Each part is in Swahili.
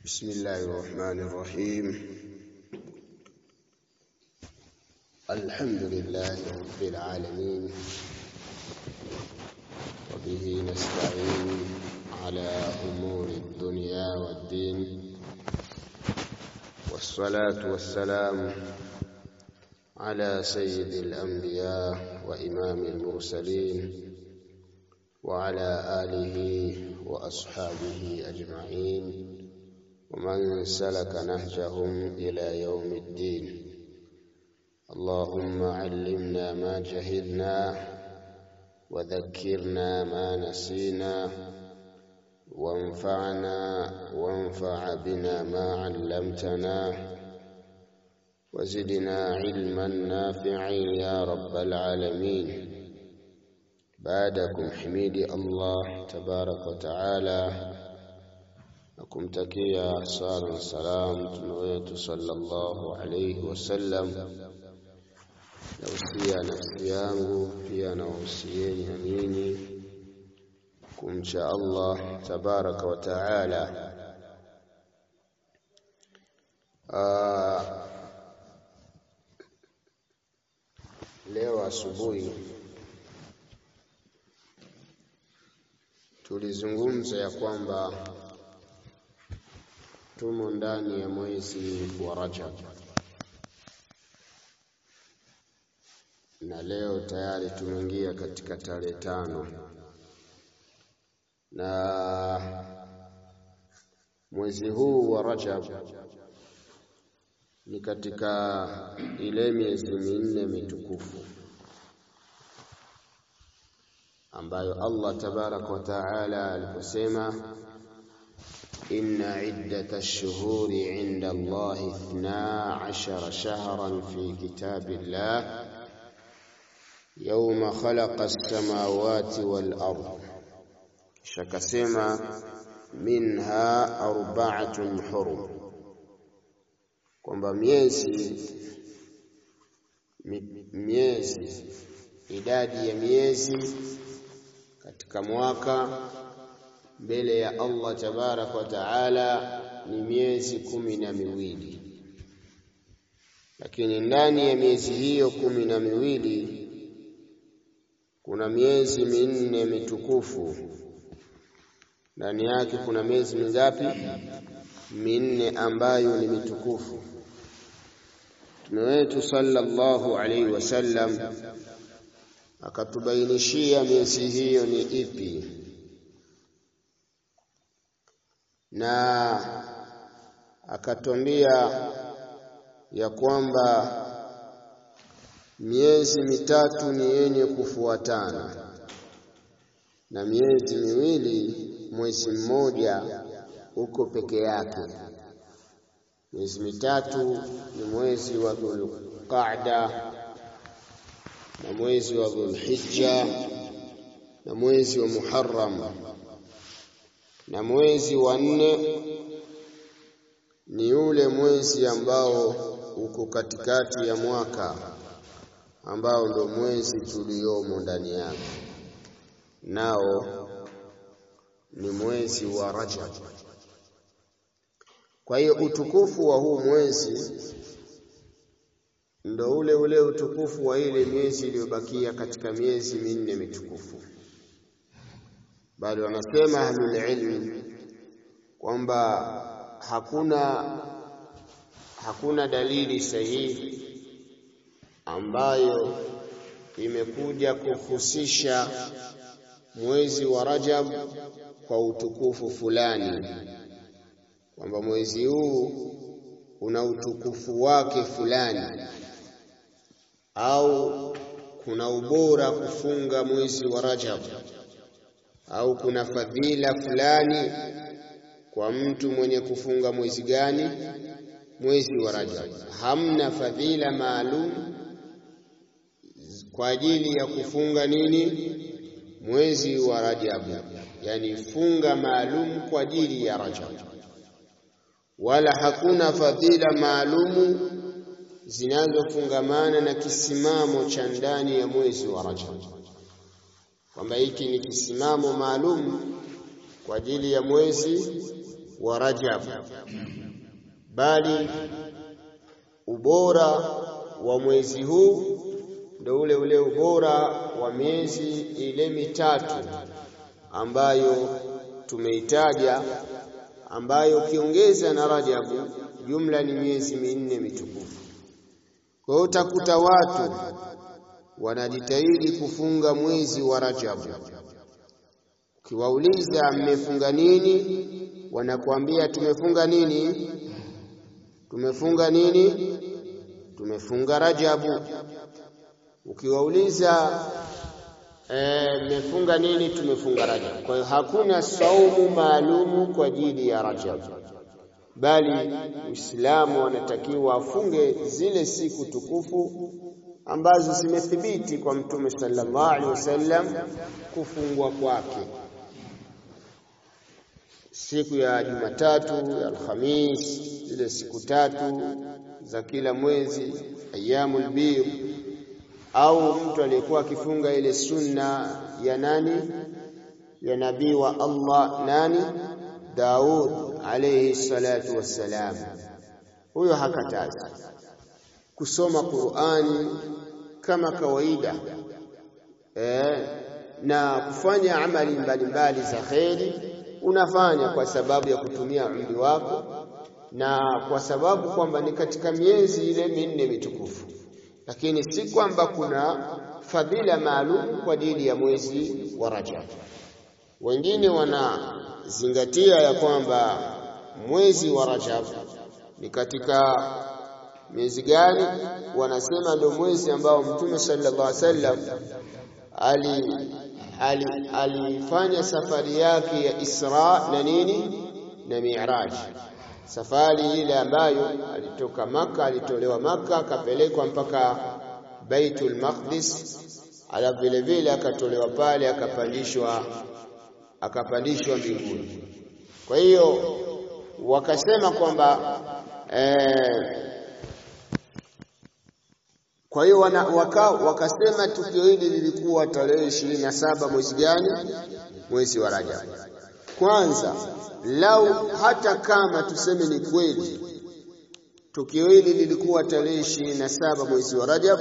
بسم الله الرحمن الرحيم الحمد لله رب العالمين وبه نستعين على أمور الدنيا والدين والصلاة والسلام على سيد الأنبياء وإمام المرسلين وعلى آله وأصحابه أجمعين ومن سلك نهجهم إلى يوم الدين اللهم علمنا ما جهلنا وذكرنا ما نسينا وانفعنا وانفع بنا ما علمتنا وزدنا علما نافعا يا رب العالمين baadakum himidi Allah tabaraka wa taala na kumtakia sala na salam mtume wetu sallallahu alayhi wasallam nausia nafsi yangu pia nawahusieni na nyinyi kumcha Allah tabaraka wa taala leo asubuhi tulizungumza ya kwamba tumo ndani ya mwezi wa Rajab na leo tayari tumeingia katika tarehe tano na mwezi huu wa Rajab ni katika ile miezi minne mitukufu ambayo Allah tabaraka wa taala aliposema inna iddata ash-shuhuri 'inda Allah 12 shahran fi kitabillah yawma khalaqa as-samawati wal ard shakasema minha arba'atun hurum kwamba miezi miezi idadi ya miezi katika mwaka mbele ya Allah tabarak wa taala ni miezi kumi na miwili lakini ndani ya miezi hiyo kumi na miwili kuna miezi minne mitukufu ndani yake kuna miezi mingapi minne ambayo ni mitukufu Mtume wetu sallallahu alaihi wasallam akatubainishia miezi hiyo ni ipi na akatwambia ya kwamba miezi mitatu ni yenye kufuatana na miezi miwili mwezi mmoja uko peke yake miezi mitatu ni mwezi wa Dhulqa'da na mwezi wa Dhulhijja na mwezi wa Muharram na mwezi wa nne ni ule mwezi ambao uko katikati ya mwaka ambao ndio mwezi tuliomo ndani yake nao ni mwezi wa Rajab kwa hiyo utukufu wa huu mwezi ndo ule ule utukufu wa ile miezi iliyobakia katika miezi minne mitukufu bali wanasema ahlul ilm kwamba hakuna hakuna dalili sahihi ambayo imekuja kuhusisha mwezi wa Rajab kwa utukufu fulani kwamba mwezi huu una utukufu wake fulani au kuna ubora kufunga mwezi wa Rajab au kuna fadhila fulani kwa mtu mwenye kufunga mwezi gani mwezi wa Rajab hamna fadhila maalum kwa ajili ya kufunga nini mwezi wa Rajab yani funga maalum kwa ajili ya Rajab wala hakuna fadhila maalumu zinazofungamana na kisimamo cha ndani ya mwezi wa Rajab kwamba hiki ni kisimamo maalum kwa ajili ya mwezi wa Rajab, bali ubora wa mwezi huu ndio ule ule ubora wa miezi ile mitatu ambayo tumeitaja, ambayo ukiongeza na Rajabu jumla ni miezi minne mitukufu. Kwa hiyo utakuta watu wanajitahidi kufunga mwezi wa Rajabu. Ukiwauliza mmefunga nini, wanakuambia tumefunga nini? Tumefunga nini? Tumefunga Rajabu. Ukiwauliza mmefunga e, nini? Tumefunga Rajab. Kwa hiyo hakuna saumu maalumu kwa ajili ya Rajab, bali Muislamu anatakiwa afunge zile siku tukufu ambazo zimethibiti kwa Mtume sallallahu alaihi wasallam kufungwa kwake, siku ya Jumatatu, ya Alhamis, zile siku tatu za kila mwezi, ayyamul bidh au mtu aliyekuwa akifunga ile sunna ya nani ya nabii wa Allah nani Daud alayhi salatu wassalam, huyo hakatazi kusoma Qur'ani kama kawaida eh, na kufanya amali mbalimbali za kheri. Unafanya kwa sababu ya kutumia umri wako na kwa sababu kwamba ni katika miezi ile minne mitukufu lakini si kwamba kuna fadhila maalum kwa ajili ya mwezi wa Rajab. Wengine wanazingatia ya kwamba mwezi wa Rajab ni katika miezi gani? Wanasema ndio mwezi ambao Mtume sallallahu alaihi wasallam ali alifanya safari yake ya Isra na nini na Mi'raj safari ile ambayo alitoka Maka, alitolewa Maka akapelekwa mpaka Baitul Maqdis, ala vile vile akatolewa pale akapandishwa akapandishwa mbinguni. Kwa hiyo wakasema kwamba eh, kwa hiyo waka, wakasema tukio hili lilikuwa tarehe ishirini na saba mwezi gani? Mwezi wa Rajab. Kwanza lau hata kama tuseme ni kweli tukio hili lilikuwa tarehe ishirini na saba mwezi wa Rajab,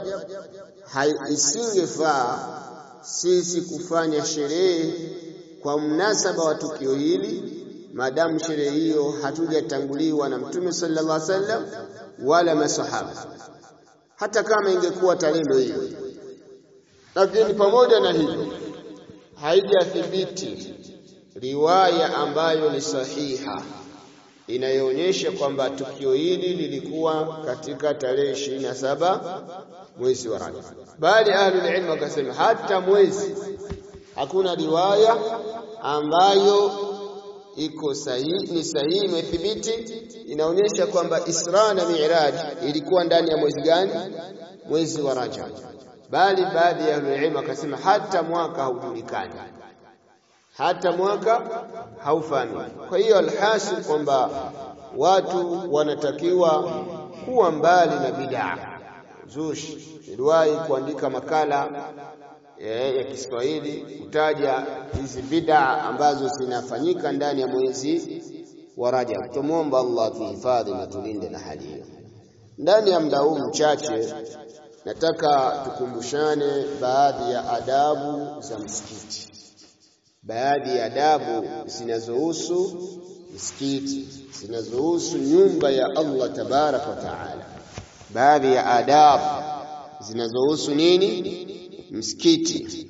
isingefaa sisi kufanya sherehe kwa mnasaba wa tukio hili, maadamu sherehe hiyo hatujatanguliwa na Mtume sallallahu alaihi wasallam wala masahaba, hata kama ingekuwa tarehe hiyo. Lakini pamoja na hivyo haijathibiti riwaya ambayo ni sahiha inayoonyesha kwamba tukio hili lilikuwa katika tarehe ishirini na saba mwezi wa Rajab, bali ahlul ilm wakasema hata mwezi hakuna riwaya ambayo iko sahihi, ni sahihi, imethibiti inaonyesha kwamba Isra na Mi'raj ilikuwa ndani ya mwezi gani? Mwezi wa Rajab, bali baadhi ya ahlul ilm wakasema hata mwaka haujulikani hata mwaka haufahamiki. Kwa hiyo alhasil kwamba watu wanatakiwa kuwa mbali na bid'a zushi. Niliwahi kuandika makala ya, ya Kiswahili kutaja hizi bid'a ambazo zinafanyika ndani ya mwezi wa Rajab. Tumwomba Allah tuhifadhi na tulinde na hali hiyo. Ndani ya muda huu mchache, nataka tukumbushane baadhi ya adabu za msikiti baadhi ya adabu zinazohusu msikiti, zinazohusu nyumba ya Allah tabaraka wa taala, baadhi ya adabu zinazohusu nini? Msikiti.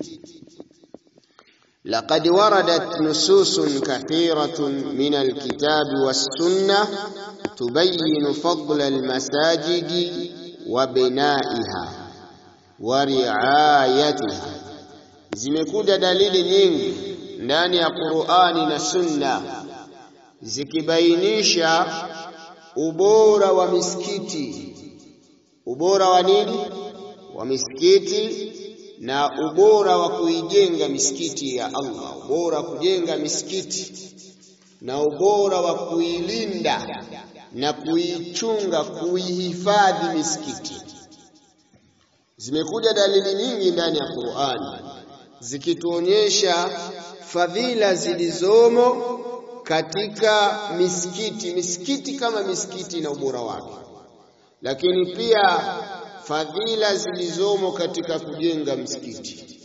Laqad waradat nususun kathiratun min alkitabi wassunna tubayinu fadla almasajidi wa binaiha wa riayatiha, zimekuja dalili nyingi ndani ya Qur'ani na Sunna zikibainisha ubora wa misikiti, ubora wa nini? Wa misikiti na ubora wa kuijenga misikiti ya Allah, ubora wa kujenga misikiti na ubora wa kuilinda na kuichunga, kuihifadhi misikiti. Zimekuja dalili nyingi ndani ya Qur'ani zikituonyesha fadhila zilizomo katika misikiti. Misikiti kama misikiti na ubora wake, lakini pia fadhila zilizomo katika kujenga msikiti,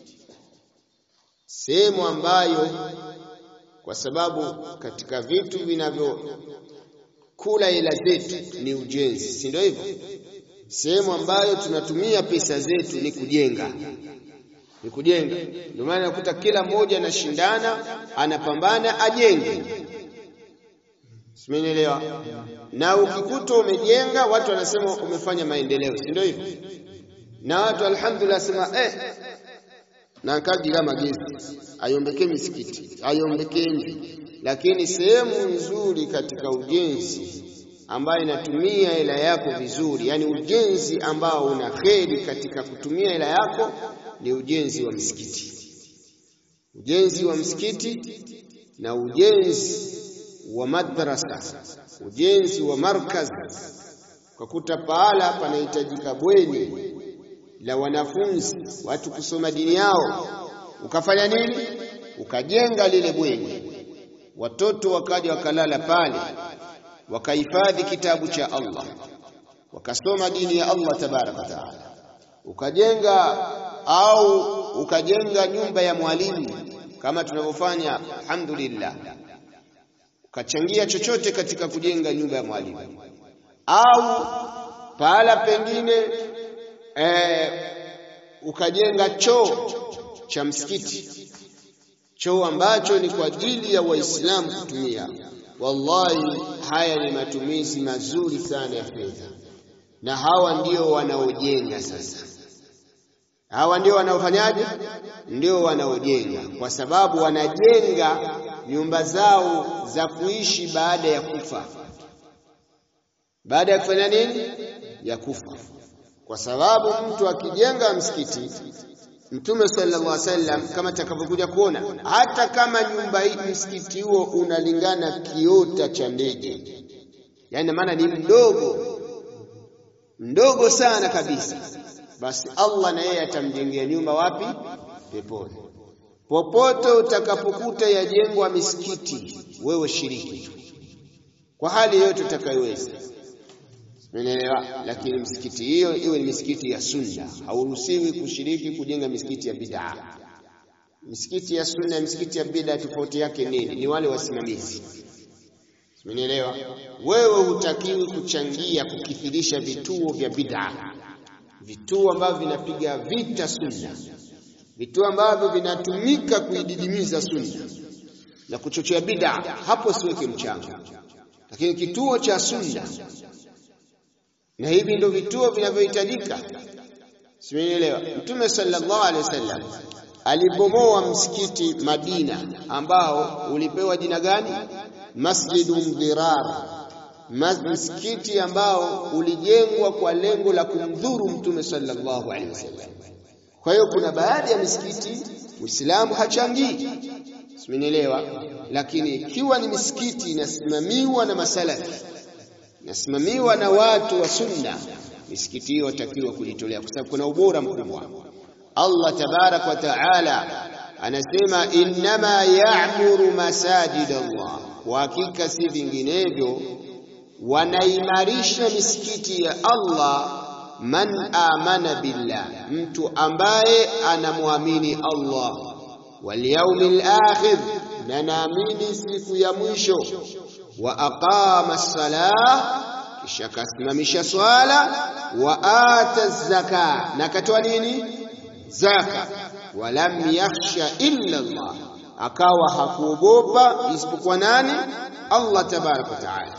sehemu ambayo kwa sababu katika vitu vinavyokula hela zetu ni ujenzi, si ndio hivyo? Sehemu ambayo tunatumia pesa zetu ni kujenga, ni kujenga. Ndio maana nakuta kila mmoja anashindana, anapambana ajenge, simenielewa? Na ukikuta umejenga, watu wanasema umefanya maendeleo, si ndio hivyo? Na watu alhamdulillah sema eh, na kadira magezi ayombeke misikiti ayombeke nje, lakini sehemu nzuri katika ujenzi ambayo inatumia hela yako vizuri, yani ujenzi ambao una kheri katika kutumia hela yako ni ujenzi wa msikiti, ujenzi wa msikiti na ujenzi wa madrasa, ujenzi wa markaz. Ukakuta pahala panahitajika bweni la wanafunzi watu kusoma dini yao, ukafanya nini? Ukajenga lile bweni, watoto wakaja wakalala pale, wakahifadhi kitabu cha Allah, wakasoma dini ya Allah tabaraka taala. Ukajenga au ukajenga nyumba ya mwalimu kama tunavyofanya alhamdulillah, ukachangia chochote katika kujenga nyumba ya mwalimu, au pahala pengine E, ukajenga choo cha msikiti, choo ambacho ni kwa ajili ya Waislamu kutumia. Wallahi, haya ni matumizi mazuri sana ya fedha, na hawa ndio wanaojenga sasa. Hawa ndio wanaofanyaje? Ndio wanaojenga, kwa sababu wanajenga nyumba zao za kuishi baada ya kufa. Baada ya kufanya nini? Ya kufa kwa sababu mtu akijenga msikiti, Mtume sallallahu alaihi wasallam kama takavyokuja kuona, hata kama nyumba hii msikiti huo unalingana kiota cha ndege, yaani maana ni mdogo mdogo sana kabisa, basi Allah na yeye atamjengea nyumba wapi? Peponi. Popote utakapokuta yajengwa misikiti, wewe shiriki kwa hali yote utakayoweza. Umeelewa? Lakini msikiti hiyo iwe ni misikiti ya sunna, hauruhusiwi kushiriki kujenga misikiti ya bid'a. Misikiti ya sunna na misikiti ya bid'a tofauti yake nini? Ni wale wasimamizi. Umeelewa? Wewe hutakiwi kuchangia kukithirisha vituo vya bid'a, vituo ambavyo vinapiga vita sunna, vituo ambavyo vinatumika kuididimiza sunna na kuchochea bid'a, hapo siweke mchango. Lakini kituo cha sunna na hivi ndio vituo vinavyohitajika. Simeelewa. Mtume sallallahu alaihi wasallam alibomoa msikiti Madina ambao ulipewa jina gani? Masjidu Mdhirar, msikiti ambao ulijengwa kwa lengo la kumdhuru Mtume sallallahu alaihi wasallam. Kwa hiyo kuna baadhi ya misikiti Muislamu hachangii, simeelewa. Lakini ikiwa ni misikiti inasimamiwa na masalafi nasimamiwa na watu wa sunna, misikiti hiyo watakiwa kujitolea, kwa sababu kuna ubora mkubwa. Allah tabarak wa taala anasema innama ya'muru masajid Allah, kwa hakika si vinginevyo wanaimarisha misikiti ya Allah man amana billah, mtu ambaye anamwamini Allah, wal yawmil akhir, na naamini siku ya mwisho wa aqama as-salah, kisha akasimamisha swala, wa ata zaka, na akatoa nini? Zaka. Walam yakhsha illa Allah, akawa hakuogopa isipokuwa nani? Allah tabaraka wa taala.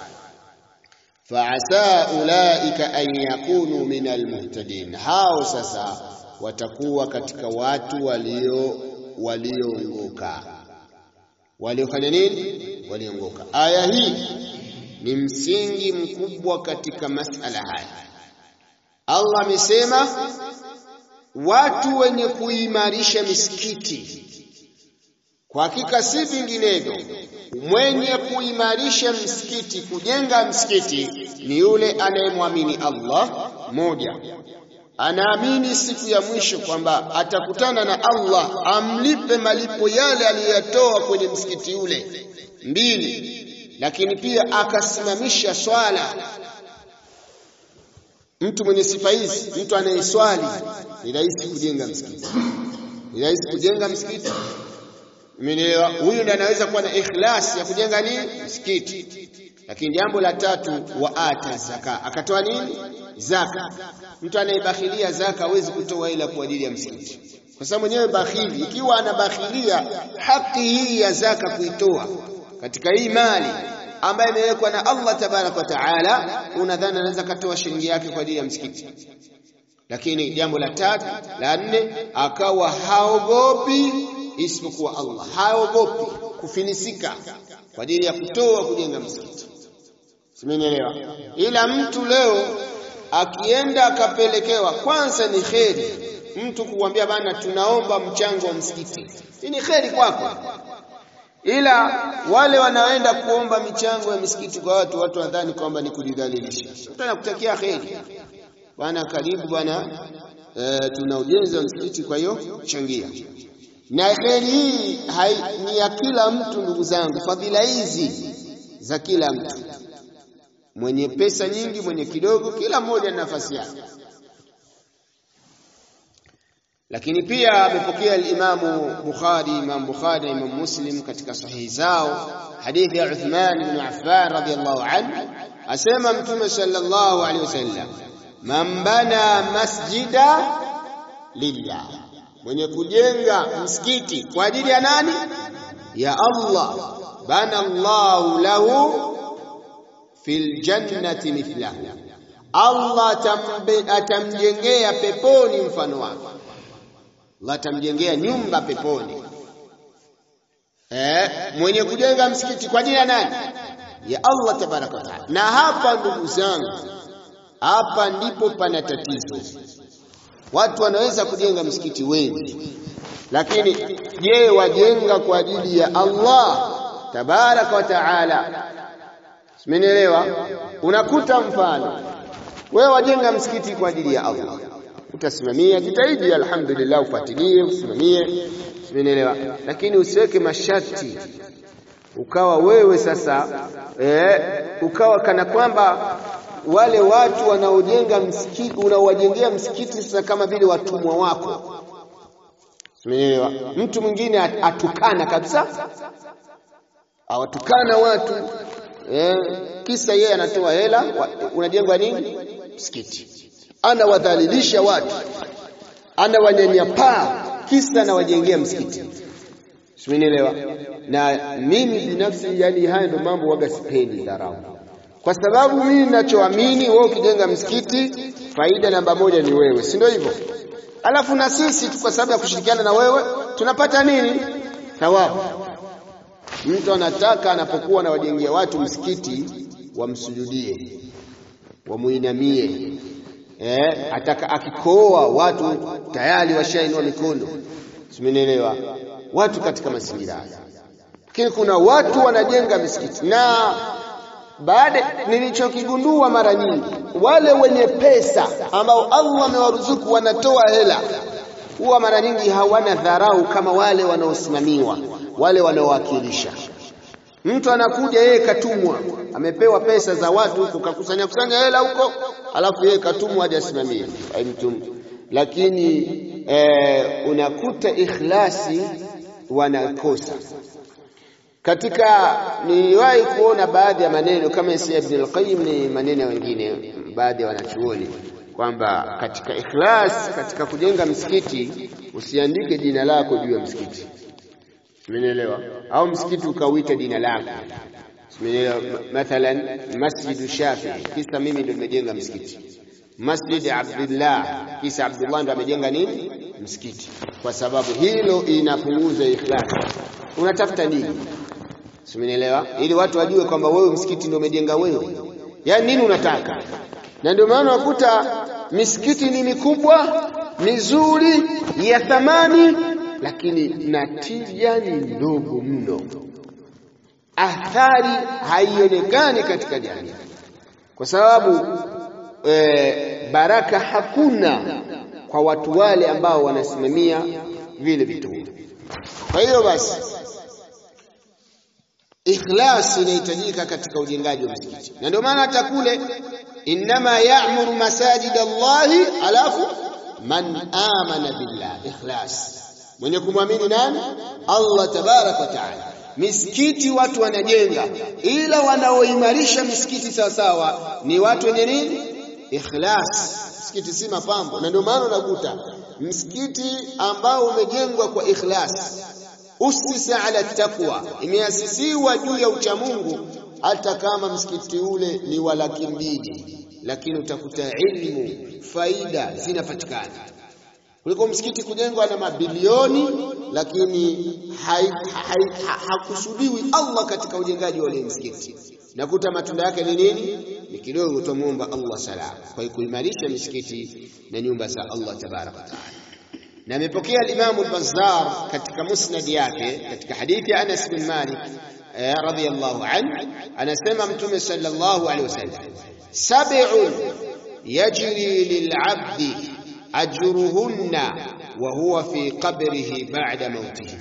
Faasa ulaika an yakunu min almuhtadin, hao sasa watakuwa katika watu walio walioongoka waliofanya nini? Waliongoka. Aya hii ni msingi mkubwa katika masala haya. Allah amesema watu wenye kuimarisha misikiti, kwa hakika si vinginevyo, mwenye kuimarisha msikiti, kujenga msikiti ni yule anayemwamini Allah, moja anaamini siku ya mwisho kwamba atakutana na Allah amlipe malipo yale aliyoyatoa kwenye msikiti ule. mbili, lakini pia akasimamisha swala. Mtu mwenye sifa hizi, mtu anayeswali, ni rahisi kujenga msikiti, ni rahisi kujenga msikiti. Umeelewa? Huyu ndiye anaweza kuwa na ikhlas ya kujenga nini msikiti. Lakini jambo la tatu, wa ata zaka, akatoa nini zaka. Mtu anayebakhilia zaka hawezi kutoa ila kwa ajili ya msikiti, kwa sababu mwenyewe bakhili, ikiwa anabakhilia haki hii ya zaka kuitoa katika hii mali ambayo imewekwa na Allah tabaraka wa taala, unadhani anaweza katoa shilingi yake kwa ajili ya msikiti? Lakini jambo la tatu la nne, akawa haogopi isipokuwa Allah, haogopi kufilisika kwa ajili ya kutoa kujenga msikiti. Simenielewa? Ila mtu leo akienda akapelekewa, kwanza ni kheri mtu kuambia bana, tunaomba mchango wa msikiti, hii ni kheri kwako. Ila wale wanaoenda kuomba michango ya misikiti kwa watu, watu wadhani kwamba ni kujidhalilisha. Mtu anakutakia kheri bwana, karibu bwana, e, tuna ujenzi wa msikiti, kwa hiyo changia. Na kheri hii ni ya kila mtu, ndugu zangu, fadhila hizi za kila mtu mwenye pesa nyingi, mwenye kidogo, kila mmoja na nafasi yake. Lakini pia amepokea al-Imamu Bukhari, Imam Bukhari na Imam Muslim katika sahihi zao hadithi ya Uthman ibn Affan radhiyallahu anhu, asema Mtume sallallahu alaihi wasallam, man bana masjida lillah, mwenye kujenga msikiti kwa ajili ya nani? Ya Allah, bana Allahu lahu fil jannati mithlahu, Allah atamjengea peponi mfano wake. Allah atamjengea nyumba peponi. Eh, mwenye kujenga msikiti kwa ajili ya nani? Ya Allah tabaraka wa taala. Na hapa ndugu zangu, hapa ndipo pana tatizo. Watu wanaweza kujenga msikiti wengi, lakini je, wajenga kwa ajili ya Allah tabaraka wa taala? Simenielewa? Unakuta mfano wewe wajenga msikiti kwa ajili ya Allah, utasimamia, jitahidi, alhamdulillah, ufuatilie, usimamie, simenielewa. Lakini usiweke masharti, ukawa wewe sasa eh, ukawa kana kwamba wale watu wanaojenga msikiti unaowajengea msikiti sasa kama vile watumwa wako, simenielewa. Mtu mwingine atukana kabisa, awatukana watu Eh, kisa yeye anatoa hela, unajengwa nini msikiti, anawadhalilisha watu, anawanyanyapaa, kisa anawajengea msikiti. Simenielewa? Na mimi binafsi, yani haya ndio mambo waga sipendi dharau, kwa sababu mimi ninachoamini, wewe ukijenga msikiti, faida namba moja ni wewe, si ndio hivyo? Alafu na sisi tu kwa sababu ya kushirikiana na wewe tunapata nini? Thawabu. Mtu anataka anapokuwa anawajengea watu msikiti wamsujudie, wamuinamie. Eh, ataka akikooa watu tayari washainua mikono, simenielewa? Watu katika mazingira haya, lakini kuna watu wanajenga misikiti, na baada nilichokigundua mara nyingi, wale wenye pesa ambao Allah amewaruzuku wanatoa hela, huwa mara nyingi hawana dharau kama wale wanaosimamiwa wale wanaowakilisha. Mtu anakuja yeye katumwa, amepewa pesa za watu huko, kakusanya kusanya hela huko, alafu yeye katumwa aje asimamie mtu. Lakini eh, unakuta ikhlasi wanakosa katika. Niliwahi kuona baadhi ya maneno kama Isa Ibn al-Qayyim, ni maneno wengine baadhi ya wanachuoni kwamba katika ikhlas, katika kujenga msikiti usiandike jina lako juu ya msikiti Simenielewa? Au msikiti ukauita jina lako. Simenielewa? Mathalan Masjidu Shafii, kisa mimi ndio nimejenga msikiti. Masjid Abdullah, kisa Abdullah ndo amejenga nini? Msikiti. Kwa sababu hilo inapunguza ikhlas. Unatafuta nini? Simenielewa? Ili watu wajue kwamba wewe msikiti ndio umejenga wewe. Yaani nini unataka? Na ndio maana wakuta misikiti ni mikubwa, mizuri, ya thamani lakini natija ni ndogo mno, athari haionekani katika jamii, kwa sababu e, baraka hakuna kwa watu wale ambao wanasimamia vile vituo. Kwa hiyo basi, ikhlas inahitajika katika ujengaji wa msikiti, na ndio maana hata kule innama ya'muru masajid Allahi, alafu man amana billah, ikhlas, mwenye kumwamini nani? Allah tabaraka wa taala. Misikiti watu wanajenga, ila wanaoimarisha misikiti sawasawa ni watu wenye nini? Ikhlas. Msikiti si mapambo, na ndio maana unakuta msikiti ambao umejengwa kwa ikhlas usisa ala taqwa, imeasisiwa juu ya uchamungu, hata kama msikiti ule ni wa laki mbili, lakini utakuta ilmu faida zinapatikana kuliko msikiti kujengwa na mabilioni, lakini hakusudiwi Allah katika ujengaji wa ule msikiti. Nakuta matunda yake ni nini? Ni kidogo. Tumuomba Allah salama kwa kuimarisha misikiti na nyumba za Allah tabaraka wa taala na amepokea al-Imam al-Bazzar katika musnad yake katika hadithi ya Anas bin Malik radhiyallahu anhu, anasema Mtume sallallahu alaihi wasallam, sab'un yajri lil'abdi ajruhunna wa huwa fi qabrihi ba'da mautihi.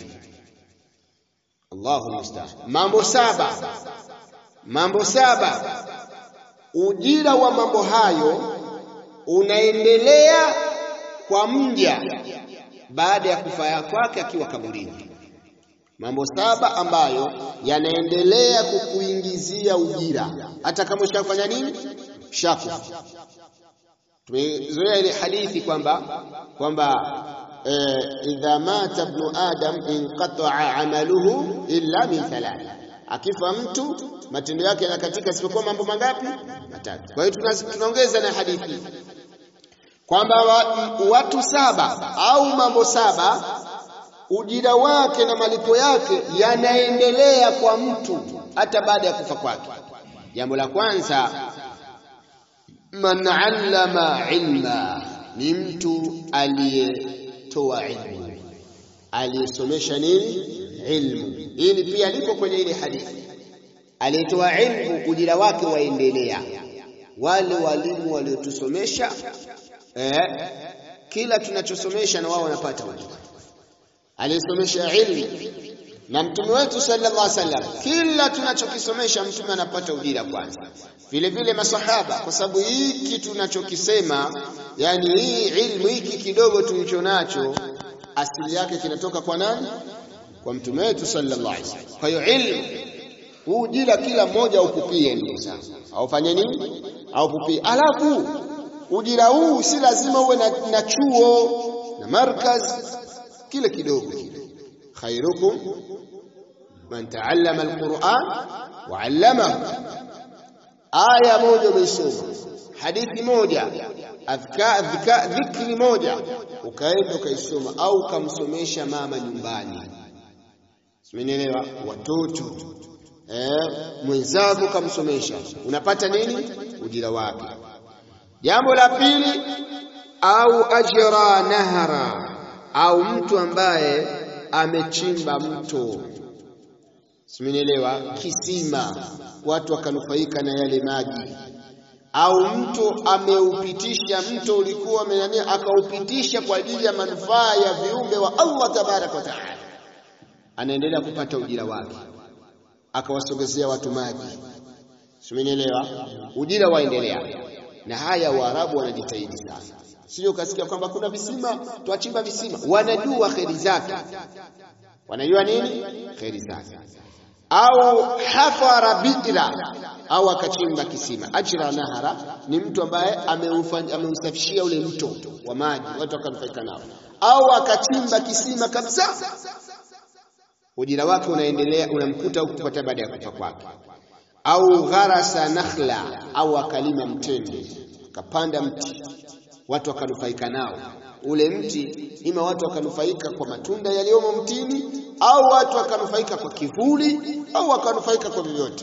Allahu musta'an. Mambo saba, mambo saba, ujira wa mambo hayo unaendelea kwa mja baada ya kufa kwake akiwa kaburini. Mambo saba ambayo yanaendelea kukuingizia ujira hata kama ushafanya nini, shakufa. Tumezoea ile hadithi kwamba kwamba idha mata ibnu adam inqata'a amaluhu illa min thalath, akifa mtu matendo yake yanakatika isipokuwa mambo mangapi? Matatu. Kwa hiyo tunaongeza na hadithi kwamba watu saba au mambo saba ujira wake na malipo yake yanaendelea kwa mtu hata baada ya kufa kwake. Jambo la kwanza, man allama ilma, ni mtu aliyetoa ilmu, aliyesomesha nini? Ilmu. Hili pia lipo kwenye ile hadithi, aliyetoa ilmu ujira wake waendelea. Wale walimu waliotusomesha Eh, kila tunachosomesha na wao wanapata ujira. Aliyesomesha ilmu na mtume wetu sallallahu alaihi wasallam, kila tunachokisomesha mtume anapata ujira kwanza. Vile vile masahaba, kwa sababu hiki tunachokisema, yani hii ilmu hiki kidogo tulicho nacho, asili yake kinatoka kwa nani? Kwa mtume wetu sallallahu alaihi wasallam. Kwa hiyo ilmu huu ujira kila mmoja aupupie, ndugu zangu, aufanye nini? Aupupie, alafu ujira huu si lazima uwe na, na chuo na markaz, kile kidogo kile. khairukum man taallama alquran wa allamahu. Aya moja umeisoma, hadithi moja, adhka adhka dhikri moja, ukaenda ukaisoma, au ukamsomesha mama nyumbani, simenielewa, watoto eh, mwenzako ukamsomesha, unapata nini? Ujira wake. Jambo la pili, au ajra nahara, au mtu ambaye amechimba mto, simenielewa, kisima, watu wakanufaika na yale maji, au mtu ameupitisha mto ulikuwa amenania, akaupitisha kwa ajili ya manufaa ya viumbe wa Allah tabaraka wa taala, anaendelea kupata ujira wake, akawasogezea watu maji, simenielewa, ujira waendelea na haya Waarabu wanajitahidi sana, sio ukasikia kwamba kuna visima twachimba visima. Wanajua kheri zake, wanajua nini kheri zake. Au hafara bidra, au akachimba kisima. Ajra nahara ni mtu ambaye ameusafishia ule mto wa maji, watu wakanufaika nao, au akachimba kisima kabisa, ujira wake unaendelea, unamkuta huku kupata baada ya kufa kwake au gharasa nakhla, au akalima mtende, akapanda mti, watu wakanufaika nao. Ule mti ima watu wakanufaika kwa matunda yaliyomo mtini, au watu wakanufaika kwa kivuli, au wakanufaika kwa vyovyote.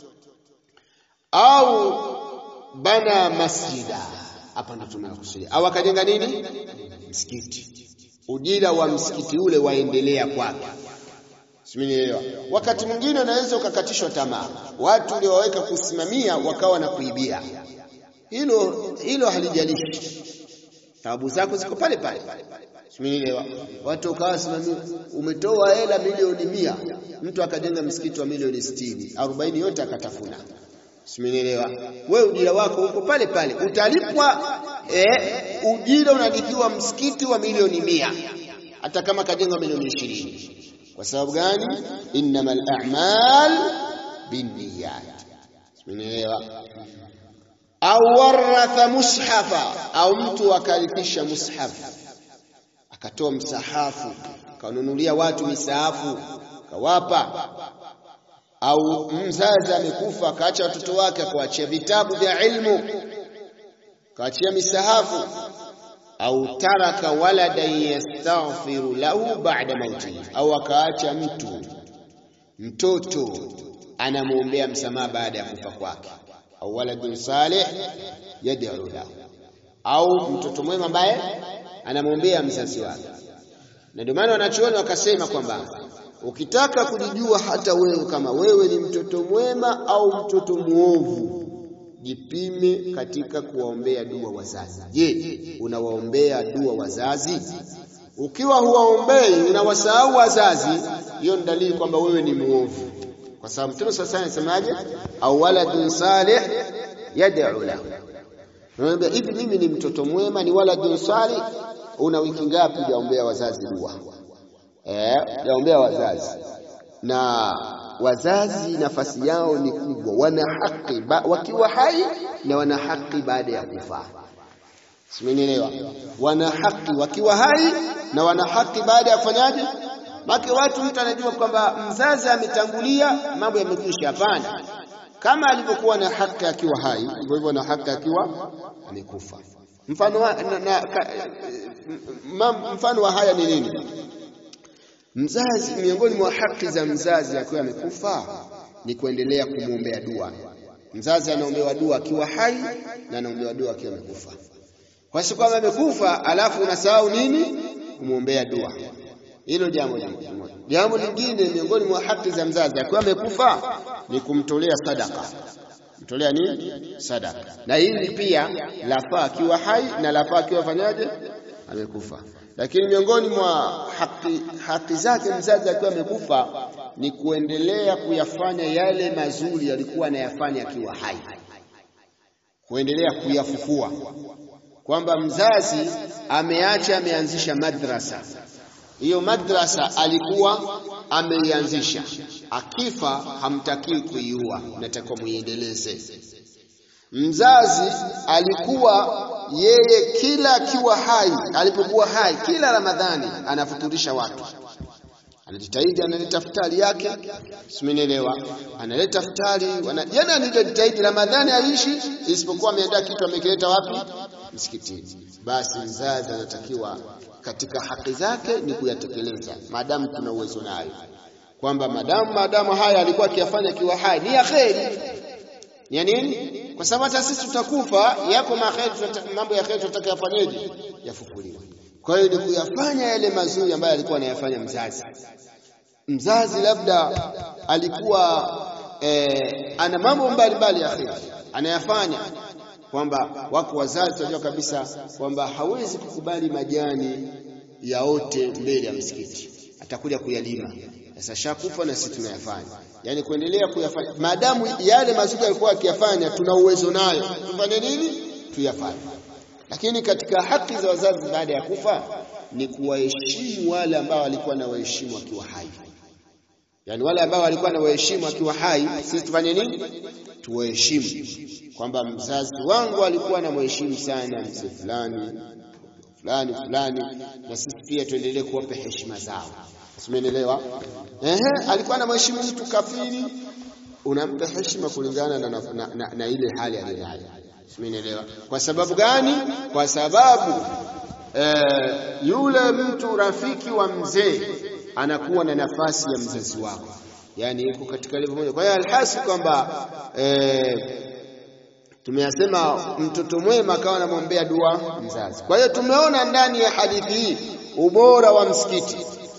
Au bana masjida, hapa ndo tunakusudia, au akajenga nini? Msikiti. Ujira wa msikiti ule waendelea kwake. Simenielewa. Wakati mwingine unaweza ukakatishwa tamaa, watu uliowaweka kusimamia wakawa na kuibia. Hilo hilo halijalishi, taabu zako ziko pale pale. Simenielewa? Watu ukawa simamia, umetoa hela milioni mia, mtu akajenga msikiti wa milioni sitini, arobaini yote akatafuna. Simenielewa? Wewe ujira wako uko pale pale, utalipwa eh, ujira unalipiwa msikiti wa milioni mia, hata kama kajenga milioni ishirini. Kwa sababu gani? innamal a'mal binniyat. Simenielewa? Au waratha mushafa, au mtu akalithisha mushafu akatoa msahafu akanunulia watu misahafu kawapa, au mzazi amekufa akaacha watoto wake akawaachia vitabu vya ilmu akaachia misahafu, au taraka waladan yastaghfiru lahu ba'da mautihi, au akaacha mtu mtoto anamwombea msamaha baada ya kufa kwake, au waladun salih yad'u lahu, au mtoto mwema ambaye anamwombea mzazi wake. Na ndio maana wanachuoni wakasema kwamba ukitaka kujijua hata wewe kama wewe ni mtoto mwema au mtoto mwovu, jipime katika kuwaombea dua wazazi. Je, unawaombea dua wazazi? Ukiwa huwaombei unawasahau wazazi, hiyo ni dalili kwamba wewe ni mwovu, kwa sababu Mtume sasa anasemaje? au waladun salih yad'u lahu Unaniambia hivi mimi ni mtoto mwema, ni waladun salih. Una wiki ngapi hujaombea wazazi dua? Eh, hujaombea wazazi. Na wazazi nafasi yao ni kubwa, wana haki wakiwa hai na wana haki baada ya kufa. Simenielewa? Wana haki wakiwa hai na wana haki baada ya kufanyaje? Maki watu mtu anajua kwamba mzazi ametangulia, mambo yamekwisha. Hapana, kama alivyokuwa na haki akiwa hai, hivyo hivyo na haki akiwa amekufa. Mfano wa, na, na, ka, ma, mfano wa haya ni nini? Mzazi, miongoni mwa haki za mzazi akiwa amekufa ni kuendelea kumwombea dua. Mzazi anaombewa dua akiwa hai na anaombewa dua akiwa amekufa. Kwa sababu kama amekufa alafu unasahau nini? Kumwombea dua. Hilo jambo moja. Jambo lingine miongoni mwa haki za mzazi akiwa amekufa ni kumtolea sadaka. Mtolea nini? Sadaka. Na hili pia lafaa akiwa hai na lafaa akiwa fanyaje? Amekufa. Lakini miongoni mwa haki, haki zake mzazi akiwa amekufa ni kuendelea kuyafanya yale mazuri yalikuwa anayafanya akiwa hai, kuendelea kuyafufua, kwamba mzazi ameacha ameanzisha madrasa hiyo madrasa alikuwa ameianzisha, akifa hamtakii kuiua, natakiwa muiendeleze. Mzazi alikuwa yeye kila akiwa hai, alipokuwa hai, kila Ramadhani anafuturisha watu, anajitahidi, analeta futari yake, simenielewa, analeta futari, yani anajitahidi. Ramadhani aishi, isipokuwa ameandaa kitu amekileta wapi? Msikitini. Basi mzazi anatakiwa katika haki zake ni kuyatekeleza, maadamu tuna uwezo nayo, kwamba madamu maadamu haya alikuwa akiyafanya akiwa hai ni ya kheri. Ni ya nini? Kwa sababu hata sisi tutakufa, yako maheri, mambo ya kheri tunataka yafanyeje? Yafufuliwe. Kwa hiyo ni kuyafanya yale mazuri ambayo alikuwa anayafanya mzazi. Mzazi labda alikuwa eh, ana mambo mbalimbali ya kheri anayafanya kwamba wako wazazi tunajua kabisa kwamba hawezi kukubali majani yaote mbele ya msikiti, atakuja kuyalima. Sasa shakufa na sisi tunayafanya, yaani kuendelea kuyafanya maadamu yale mazuri alikuwa akiyafanya, tuna uwezo nayo, tufanye nini? Tuyafanye. Lakini katika haki za wazazi baada ya kufa ni kuwaheshimu wale ambao walikuwa na waheshimu akiwa hai, yaani wale ambao walikuwa na waheshimu akiwa hai, sisi tufanye nini? Tuwaheshimu kwamba mzazi wangu alikuwa na mheshimu sana mzee fulani fulani fulani, na sisi pia tuendelee kuwapa heshima zao. Simeelewa? Ehe, alikuwa na mheshimu mtu kafiri, unampa heshima kulingana na, na, na, na, na ile hali aliyonayo. Simeelewa? Kwa sababu gani? Kwa sababu eh, yule mtu rafiki wa mzee anakuwa na nafasi ya mzazi wako, yaani yuko katika level moja. Kwa hiyo alhasi kwamba eh, tumeyasema mtoto mwema akawa anamwombea dua mzazi. Kwa hiyo tumeona ndani ya hadithi hii ubora wa msikiti,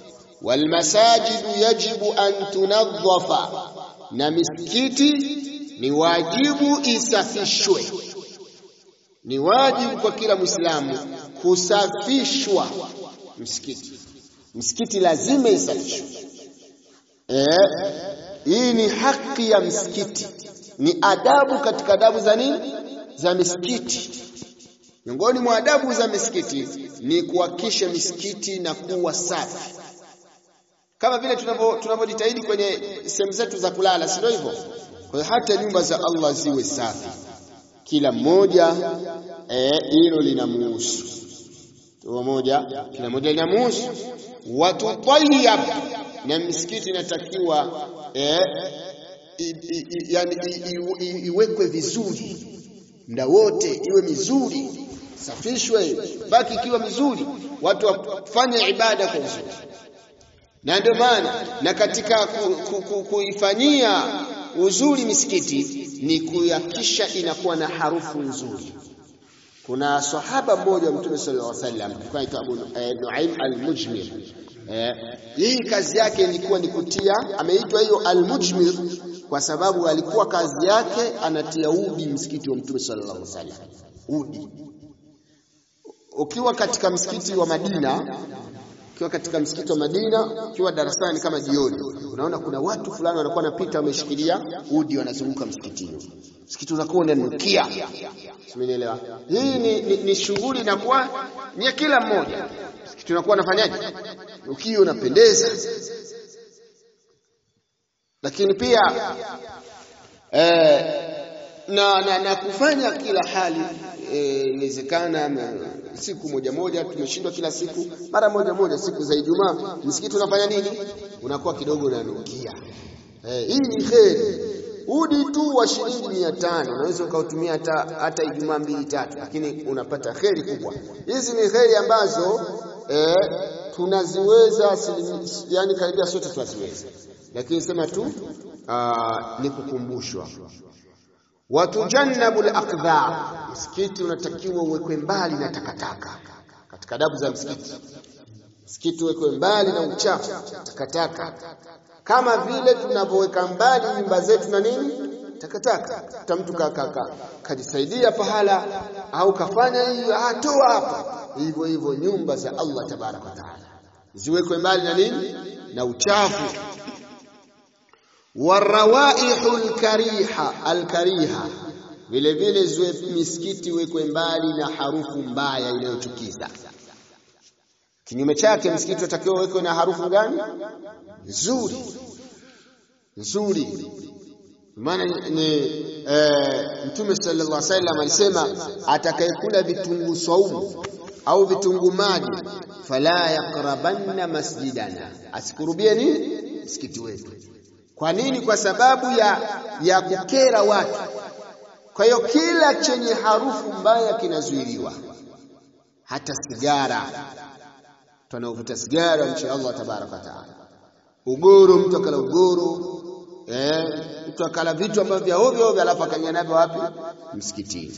walmasajidu yajibu an tunadhafa, na misikiti ni wajibu isafishwe. Ni wajibu kwa kila Mwislamu kusafishwa msikiti. Msikiti lazima isafishwe. Eh, hii ni haki ya msikiti, ni adabu katika adabu za nini? Za misikiti. Miongoni mwa adabu za misikiti ni kuhakikisha misikiti na kuwa safi, kama vile tunavyojitahidi kwenye sehemu zetu za kulala, si ndio hivyo? Kwa hiyo hata nyumba za Allah ziwe safi, kila mmoja hilo eh, linamuhusu moja, kila mmoja linamuhusu. Watutayyab, na misikiti inatakiwa eh, yani iwekwe vizuri muda wote, iwe mizuri, safishwe, baki ikiwa mizuri, watu wafanye ibada kwa uzuri. Na ndio maana na katika kuifanyia ku, ku, uzuri misikiti ni kuhakikisha inakuwa na harufu nzuri. Kuna sahaba mmoja wa Mtume sallallahu alaihi wasallam anaitwa Abu Nuaim al-Mujmir. Eh, hii kazi yake ilikuwa ni kutia, ameitwa hiyo al-Mujmir kwa sababu alikuwa kazi yake anatia udi msikiti wa Mtume sallallahu alaihi wasallam. Udi. Ukiwa katika msikiti wa Madina, ukiwa katika msikiti wa Madina, ukiwa darasani kama jioni, unaona kuna watu fulani wanakuwa wanapita wameshikilia udi wanazunguka msikitini. Msikiti unakuwa unanukia. Simenielewa? Hii ni, ni, ni shughuli inakuwa ni kila mmoja. Msikiti unakuwa unafanyaje? Ukio unapendeza. Lakini pia eh, na, na, na kufanya kila hali inawezekana eh, siku moja moja tumeshindwa kila siku, mara moja moja siku za Ijumaa msikiti unafanya nini? Unakuwa kidogo unanukia. Eh, hii ni kheri. Udi tu wa shilingi mia tano unaweza ukautumia hata hata Ijumaa mbili tatu, lakini unapata kheri kubwa. Hizi ni kheri ambazo eh, tunaziweza yani karibia sote tunaziweza, lakini sema tu aa, ni kukumbushwa watujannabu al-aqdha. Msikiti unatakiwa uwekwe mbali na takataka. Katika adabu za msikiti, msikiti uwekwe mbali na uchafu, takataka, kama vile tunavyoweka mbali nyumba zetu na nini, takataka. Hata mtu kajisaidia pahala au kafanya hiyo, atoa hapa, hivyo hivyo nyumba za Allah tabaraka wa taala ziwekwe mbali na nini, na uchafu warawaihu alkariha alkariha, vile vile ziwe misikiti wekwe mbali na harufu mbaya inayochukiza. Kinyume chake, msikiti unatakiwa wekwe na harufu gani? Nzuri nzuri. Maana ni e, Mtume sallallahu alaihi wasallam alisema, atakayekula vitunguu saumu au vitunguu maji, fala yaqrabanna masjidana, asikurubie nini msikiti wetu. Kwa nini? Kwa sababu ya, ya kukera watu. Kwa hiyo kila chenye harufu mbaya kinazuiliwa, hata sigara. Mtu anaovuta sigara mche Allah tabaraka wa taala, ugoro, mtu akala ugoro eh, mtu akala vitu ambavyo vya ovyo ovyo, alafu akaingia navyo wapi? Msikitini,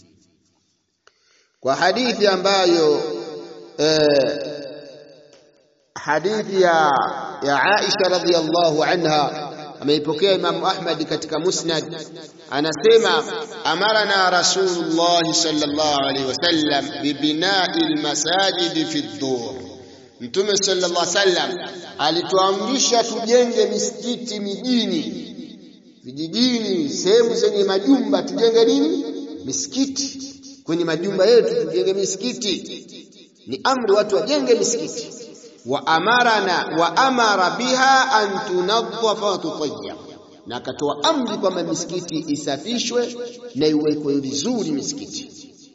kwa hadithi ambayo eh, hadithi ya ya Aisha radhiyallahu anha ameipokea Imam Ahmad katika Musnad, anasema amarana Rasulullah sallallahu alaihi wasallam bibinai almasajid fi dur, Mtume sallallahu alaihi wasallam alituamrisha tujenge misikiti mijini, vijijini, sehemu zenye majumba tujenge nini? Misikiti. Kwenye majumba yetu tujenge misikiti. Ni amri watu wajenge misikiti wa amarana wa amara biha an tunadhafa wa tutayyab, na akatoa amri kwamba misikiti isafishwe na iwekwe vizuri misikiti.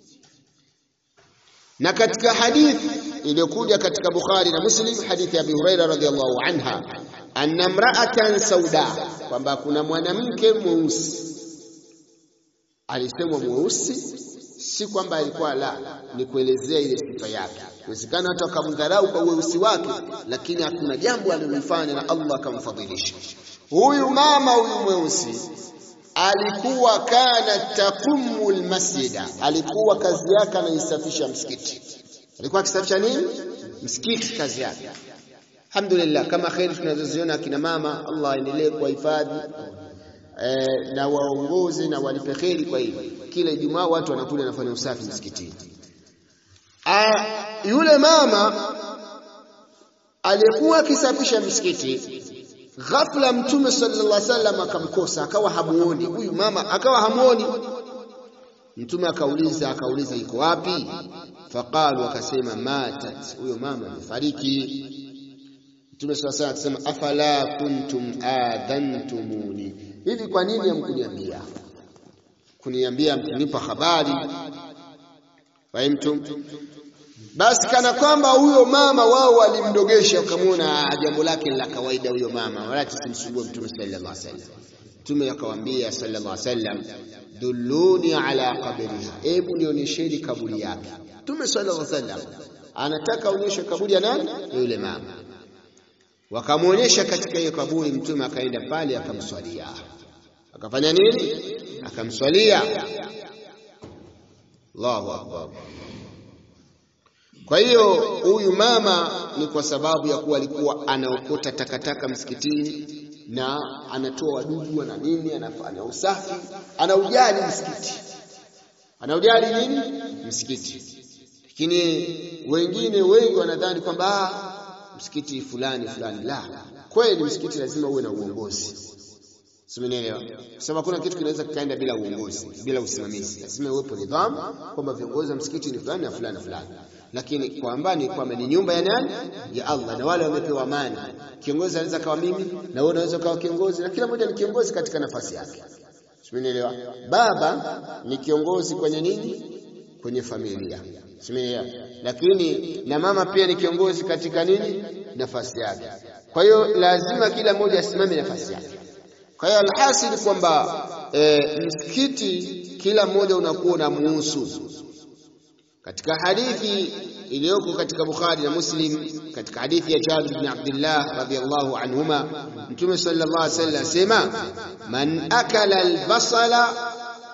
Na katika hadithi iliyokuja katika Bukhari na Muslim, hadithi ya Abi Huraira radhiyallahu anha, anna mra'atan sauda, kwamba kuna mwanamke mweusi. Alisemwa mweusi si kwamba alikuwa la, ni kuelezea ile sifa yake. Inawezekana watu wakamdharau kwa weusi wake, lakini hakuna jambo alilofanya na Allah akamfadhilisha. Huyu mama huyu mweusi alikuwa kana taqumu almasjida, alikuwa kazi yake anaisafisha msikiti. Alikuwa akisafisha nini? Msikiti, kazi yake. Alhamdulillah, kama kheri tunazoziona akina mama, Allah aendelee kuwahifadhi eh, na waongozi na walipe kheri kwa hili. Kila Ijumaa watu wanakuja wanafanya usafi msikitini. Ah, yule mama aliyekuwa akisafisha msikiti ghafla mtume sallallahu alaihi wasallam akamkosa akawa hamuoni huyu mama akawa hamuoni mtume akauliza akauliza iko wapi faqalu akasema matat huyo mama amefariki mtume sallallahu alaihi wasallam akasema afala kuntum adhantumuni hivi kwa nini hamkuniambia kuniambia mkinipa habari fahimtum basi kana kwamba huyo mama wao walimdogesha ukamwona jambo lake la kawaida huyo mama wala tusimsumbue mtume sallallahu alaihi wasallam mtume akawaambia sallallahu alaihi wasallam dulluni ala qabriha hebu nionyesheni kaburi yake mtume sallallahu alaihi wasallam anataka aonyeshe kaburi ya nani yule mama wakamwonyesha katika hiyo kaburi mtume akaenda pale akamswalia akafanya nini akamswalia Allahu akbar kwa hiyo huyu mama ni kwa sababu ya kuwa alikuwa anaokota takataka msikitini na anatoa wadudu na nini, anafanya usafi, anaujali msikiti, anaujali nini msikiti. Lakini wengine wengi wanadhani kwamba msikiti fulani fulani. La, kweli msikiti lazima uwe na uongozi, simenielewa? Kwa sababu hakuna kitu kinaweza kikaenda bila uongozi, bila usimamizi. Lazima iwepo nidhamu kwamba viongozi wa msikiti ni fulani na fulani na fulani lakini kwamba ni kwamba ni nyumba ya nani? Ya Allah, na wale wamepewa amani. Kiongozi anaweza kawa mimi na wewe unaweza kawa kiongozi, na kila mmoja ni kiongozi katika nafasi yake. Simenielewa? Baba ni kiongozi kwenye nini? Kwenye familia. Simenielewa? Lakini na mama pia ni kiongozi katika nini? Nafasi yake. Kwa hiyo lazima kila mmoja asimame nafasi yake. Kwa hiyo alhasil kwamba e, msikiti kila mmoja unakuwa unamuhusu katika hadithi iliyoko katika Bukhari na Muslim katika hadithi ya Jabir bin Abdullah radhiyallahu anhuma Mtume sallallahu alaihi wasallam asema man akala albasala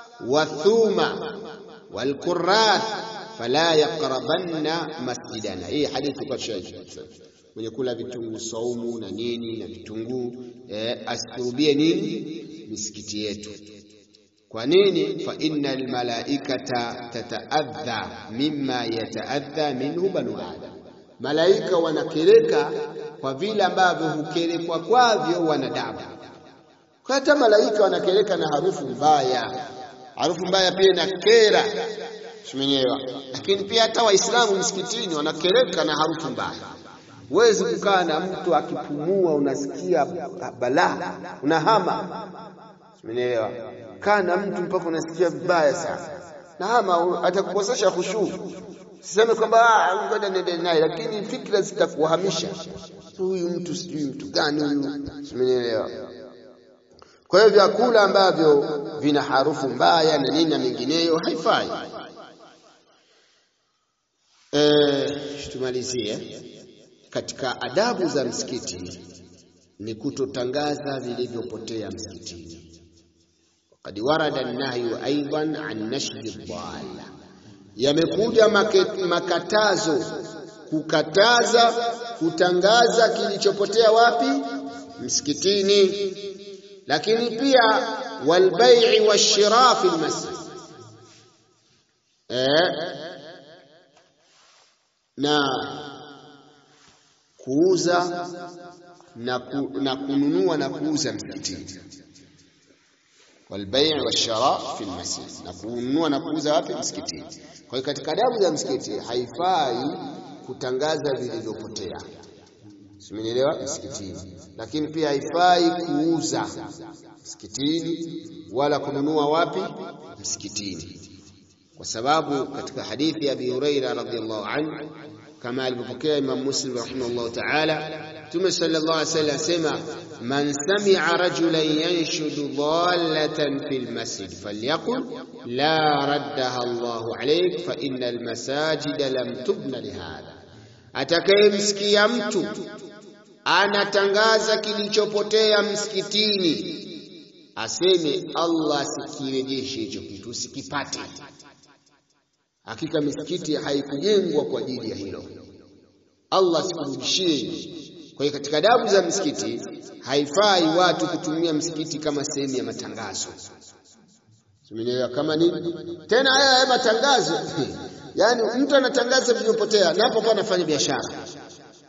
wathuma walqurrath fala yaqrabanna masjidana hii hadithi kwa shahidi mwenye kula vitunguu saumu na nini na vitunguu eh, asikurubie nini misikiti yetu kwa nini fa innal malaikata tataadha mimma yataadha minhu banu adam malaika wanakereka kwa vile ambavyo hukerekwa kwavyo wanadamu kwa hata malaika wanakereka na harufu mbaya harufu mbaya pia inakera simenyewa lakini pia hata waislamu msikitini wanakereka na harufu mbaya huwezi kukaa na mtu akipumua unasikia balaa unahama Umeelewa? Kaa na mtu mpaka unasikia vibaya sana. Na ama atakukosesha khushu. Siseme kwamba ah ngoja niende naye lakini fikra zitakuhamisha. Huyu mtu sijui mtu gani huyu. Umeelewa? Kwa hiyo vyakula ambavyo vina harufu mbaya na nini na mengineyo haifai. Eh, tumalizie katika adabu za msikiti ni kutotangaza vilivyopotea msikitini. قد ورد النهي أيضا عن نشر الضالة yamekuja makatazo kukataza kutangaza kilichopotea wapi msikitini lakini pia walbai'i washira fi almasjid eh na kuuza na, ku, na kununua na kuuza msikitini walbai' washara fi almasjid na kununua na kuuza wapi msikitini kwa hiyo katika adabu za msikiti haifai kutangaza vilivyopotea simenielewa msikitini lakini pia haifai kuuza msikitini wala kununua wapi msikitini kwa sababu katika hadithi ya Abi Huraira radhiyallahu anhu kama alivyopokea Imam Muslim rahimahullah ta'ala Mtume sallallahu alaihi wasallam asema man sami'a rajulan yanshudu dhallatan fil masjid falyaqul la raddaha Allahu alayk fa innal masajida lam tubna lihadha atakayemsikia mtu anatangaza kilichopotea msikitini aseme Allah asikirejeshe hicho kitu usikipate hakika misikiti haikujengwa kwa ajili ya hilo Allah sikurudishie kwa hiyo katika adabu za msikiti haifai watu kutumia msikiti kama sehemu ya matangazo Tumeelewa kama nini? Tena haya haya matangazo. Yaani mtu anatangaza vilivyopotea na hapo kwa anafanya biashara.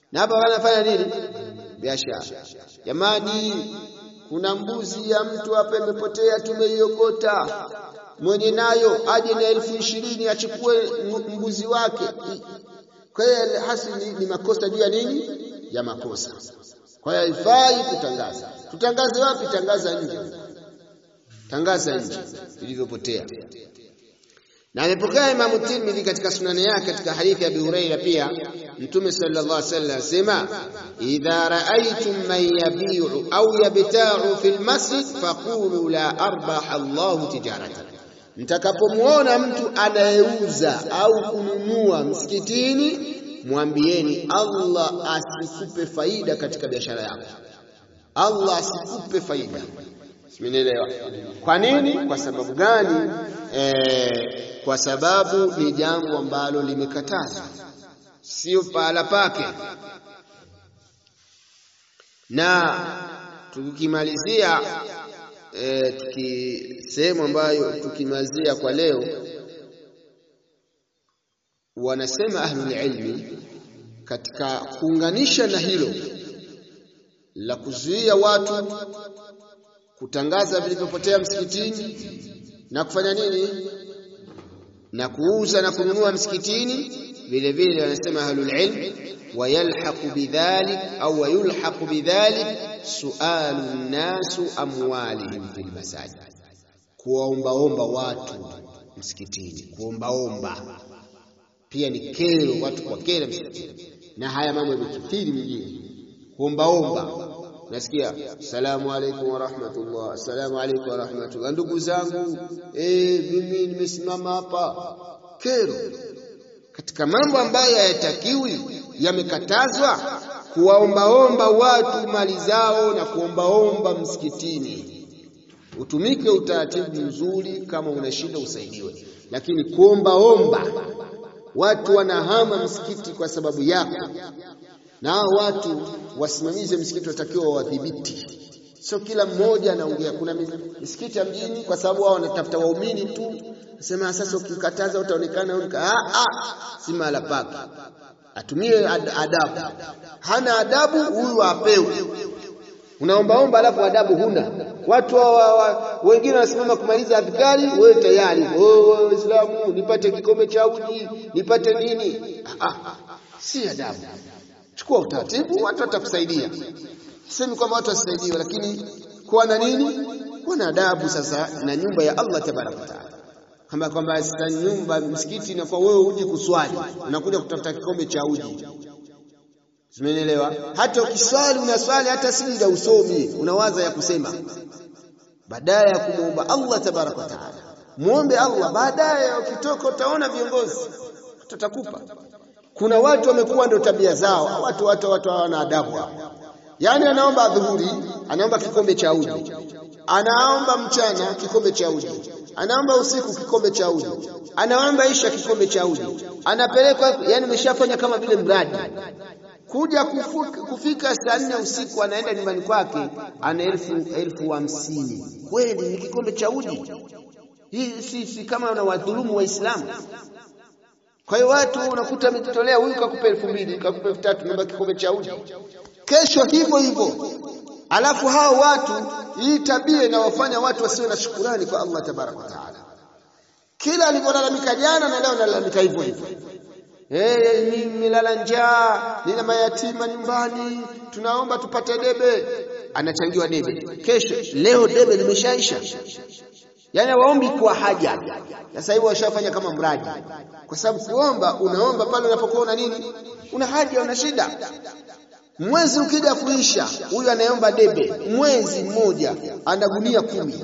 na hapa wanafanya nini? Biashara. Jamani, kuna mbuzi ya mtu hapa imepotea, tumeiokota. Mwenye nayo aje na elfu ishirini achukue mbuzi wake. Kwa hiyo hasi ni, ni makosa juu ya nini? Ya makosa. Kwa hiyo haifai kutangaza. Tutangaze wapi? Tangaza nje, tangaza nje vilivyopotea. Na amepokea Imamu Tirmidhi katika sunani yake katika hadithi ya Abi Huraira pia Mtume sallallahu alaihi wasallam asema idha raaitum man yabiu au yabtau fi lmasjid faqulu la arbaha Allahu tijaratan, mtakapomuona mtu anayeuza au kununua msikitini mwambieni Allah asikupe faida katika biashara yako, Allah asikupe faida. Simenielewa? Kwa nini? Kwa sababu gani? E, kwa sababu ni jambo ambalo limekatazwa, sio pahala pake. Na tukimalizia e, tuki sehemu ambayo tukimalizia kwa leo, wanasema ahlul ilmi katika kuunganisha na hilo la kuzuia watu kutangaza vilivyopotea msikitini na kufanya nini na kuuza na kununua msikitini, vile vile wanasema ahlul ilm wayalhaqu bidhalik au wayulhaqu bidhalik sualu nnasu amwalihim fil masajid, kuwaombaomba watu msikitini, kuombaomba pia ni kero, watu kwa kero msikitini, na haya mambo yamekithiri mjini, kuombaomba Nasikia salamu alaykum wa rahmatullah, assalamu alaykum wa rahmatullah. Ndugu zangu, eh, mimi nimesimama hapa. Kero katika mambo ambayo hayatakiwi, yamekatazwa, kuwaombaomba watu mali zao na kuombaomba msikitini. Utumike utaratibu mzuri, kama una shida usaidiwe, lakini kuombaomba watu wanahama msikiti kwa sababu yako na hao watu wasimamizi msikiti watakiwa wadhibiti, sio kila mmoja anaongea. Kuna misikiti ya mjini, kwa sababu wao wanatafuta waumini tu, sema sasa ukikataza utaonekana ah, ah, si mahala pake. Atumie ad adabu. Hana adabu huyu apewe. Unaombaomba alafu adabu huna. Watu wa, wa, wa, wengine wanasimama kumaliza adhikari, wewe tayari oh, Waislamu nipate kikombe cha uji nipate nini? Ah, ah, si adabu. Chukua utaratibu, watu watakusaidia. Sisemi kwamba watu wasaidiwe, lakini kuwa na nini? Kuwa na adabu sasa na nyumba ya Allah tabaraka wa taala, kama kwamba sasa nyumba msikiti na kwa wewe uje kuswali, unakuja kutafuta kikombe cha uji. Simenielewa? Hata ukiswali unaswali hata sijida usomi, unawaza ya kusema badala ya kumwomba Allah tabaraka wa taala. Muombe Allah, baadaye ukitoka utaona viongozi tutakupa kuna watu wamekuwa ndio tabia zao, watu watu watu hawana adabu hao. Yaani anaomba adhuhuri, anaomba kikombe cha uji, anaomba mchana kikombe cha uji, anaomba usiku kikombe cha uji, anaomba isha kikombe cha uji, anapelekwa, yani ameshafanya kama vile mradi. Kuja kufuka, kufika saa nne usiku anaenda nyumbani kwake ana elfu elfu hamsini. Kweli ni kikombe cha uji? Hii si, si kama unawadhulumu Waislamu. Kwa hiyo watu unakuta ametolea huyu kakupa elfu mbili kakupa elfu tatu naomba kikombe cha uji, kesho hivyo hivyo. Alafu hao watu, hii tabia inawafanya watu wasiwe na shukurani kwa Allah tabaraka wa taala. Kila alivyolalamika jana na leo nalalamika hivyo hivyo. Eh, nimelala njaa, nina mayatima nyumbani, tunaomba tupate debe. Anachangiwa debe, kesho leo debe limeshaisha. Yaani waombi kwa haja. Sasa hivi washafanya kama mradi, kwa sababu kuomba, unaomba pale unapokuwa una nini, una haja, una shida. Mwezi ukija kuisha, huyu anayeomba debe mwezi mmoja ana gunia kumi.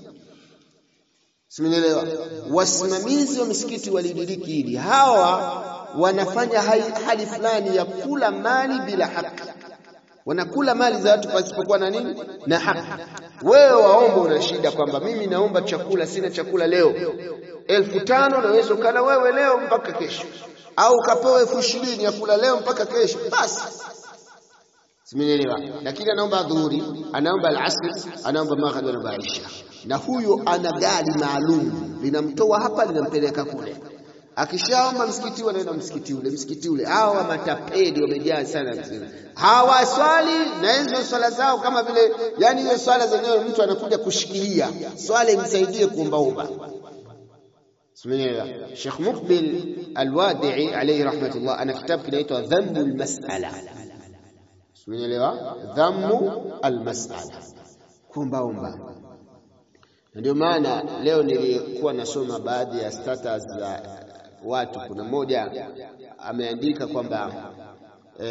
Simenielewa? Wasimamizi wa misikiti walidiriki hili, hawa wanafanya hali fulani ya kula mali bila haki wanakula mali za watu pasipokuwa na nini na haki. Wewe waomba, una shida kwamba mimi naomba chakula, sina chakula leo, elfu tano naweza ukala wewe leo mpaka kesho, au ukapewa elfu ishirini ya kula leo mpaka kesho, basi simenielewa. Lakini anaomba adhuhuri, anaomba alasri, anaomba magharibi, anaomba isha, na huyo ana gari maalum linamtoa hapa linampeleka kule akishaomba msikiti wanaenda msikiti ule msikiti ule. Hawa matapeli wamejaa sana msikiti, hawaswali na hizo swala zao kama vile, yani hizo swala zenyewe mtu anakuja kushikilia swala imsaidie kuombaomba. Simenielewa? Sheikh Muqbil Alwadii alayhi rahmatullah ana kitabu kinaitwa Dhambu Almas'ala. Simenielewa? Dhambu Almas'ala, kuombaomba ndio maana leo nilikuwa nasoma baadhi ya status za watu. Kuna mmoja ameandika kwamba e,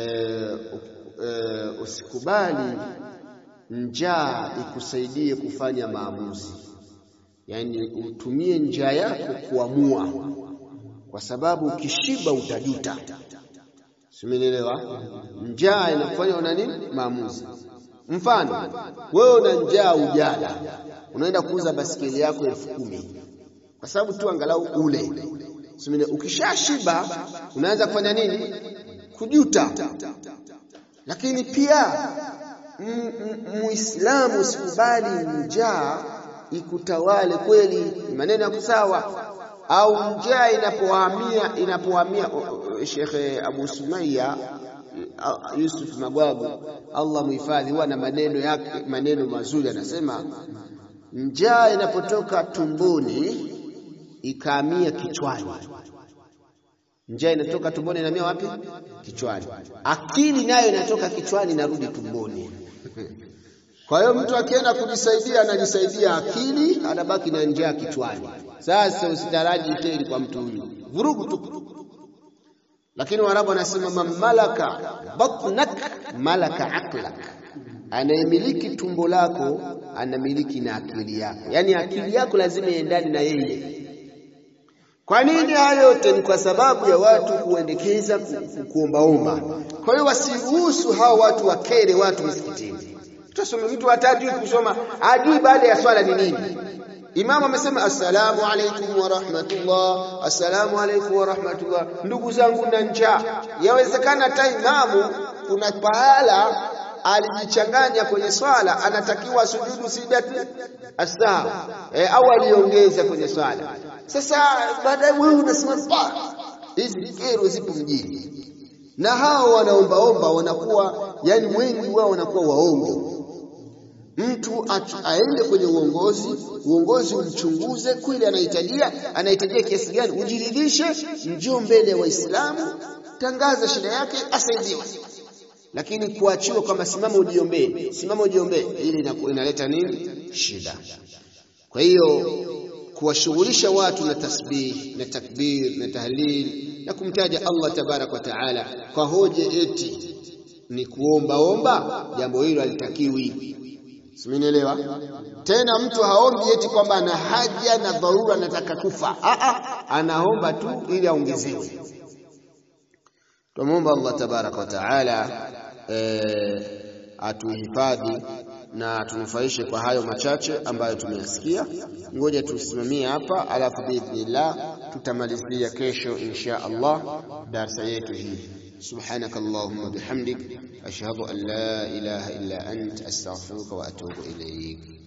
e, usikubali njaa ikusaidie kufanya maamuzi, yaani utumie njaa yako kuamua, kwa sababu ukishiba utajuta. Simenielewa? Njaa inakufanya una nini? Maamuzi. Mfano, wewe una njaa ujala unaenda kuuza basikeli yako elfu kumi kwa sababu tu angalau ule. Ukishashiba unaanza kufanya nini? Kujuta. Lakini pia Muislamu usikubali njaa ikutawale. Kweli maneno yako sawa, au njaa inapohamia inapohamia. Shekhe Abu Sumaya Yusuf Magwabu, Allah muhifadhi, huwa na maneno yake, maneno mazuri, anasema njaa inapotoka tumboni ikaamia kichwani. Njaa inatoka tumboni inaamia wapi? Kichwani. Akili nayo inatoka kichwani inarudi tumboni. Kwa hiyo mtu akienda kujisaidia anajisaidia akili, anabaki na njaa kichwani. Sasa usitaraji kheri kwa mtu huyu, vurugu tu. Lakini Waarabu wanasema man malaka batnak malaka aqlak anayemiliki tumbo lako anamiliki na akili yako, yaani akili yako lazima iendane na yeye. Kwa nini? Hayo yote ni kwa sababu ya watu kuendekeza kuombaomba. Kwa hiyo wasiruhusu hao watu wakere watu msikitini. Tutasoma mtu hatajui kusoma, ajui baada ya swala ni nini. Imamu amesema assalamu alaikum wa rahmatullah, assalamu alaikum wa rahmatullah. Ndugu zangu na njaa, yawezekana hata imamu kuna pahala alijichanganya kwenye swala, anatakiwa sujudu sijati asahwi e, au aliongeza kwenye swala. Sasa baadaye wewe unasema pa, hizi kero zipo mjini, na hao wanaombaomba wanakuwa yani wengi wao wanakuwa waongo. Mtu aende kwenye uongozi, uongozi umchunguze kweli, anahitajia anahitajia kiasi gani, ujiridhishe, njoo mbele ya Waislamu, tangaza shida yake, asaidiwe lakini kuachiwa kwamba simama ujiombee, simama ujiombee, ili inaleta nini? Shida. Kwa hiyo kuwashughulisha watu na tasbih na takbir na tahlil na kumtaja Allah tabarak wa taala kwa hoja eti ni kuombaomba, jambo hilo halitakiwi. Simenielewa? Tena mtu haombi eti kwamba ana haja na dharura, anataka kufa. Aa, anaomba tu ili aongezewe. Tumwomba Allah tabaraka wa taala e, atuhifadhi na tunufaishe kwa hayo machache ambayo tumeyasikia. Ngoja tusimamie hapa, alafu biidhnillah tutamalizia kesho insha Allah darsa yetu hii. Subhanaka Allahumma bihamdik ashhadu an la ilaha illa ant astaghfiruka wa atubu ilayk.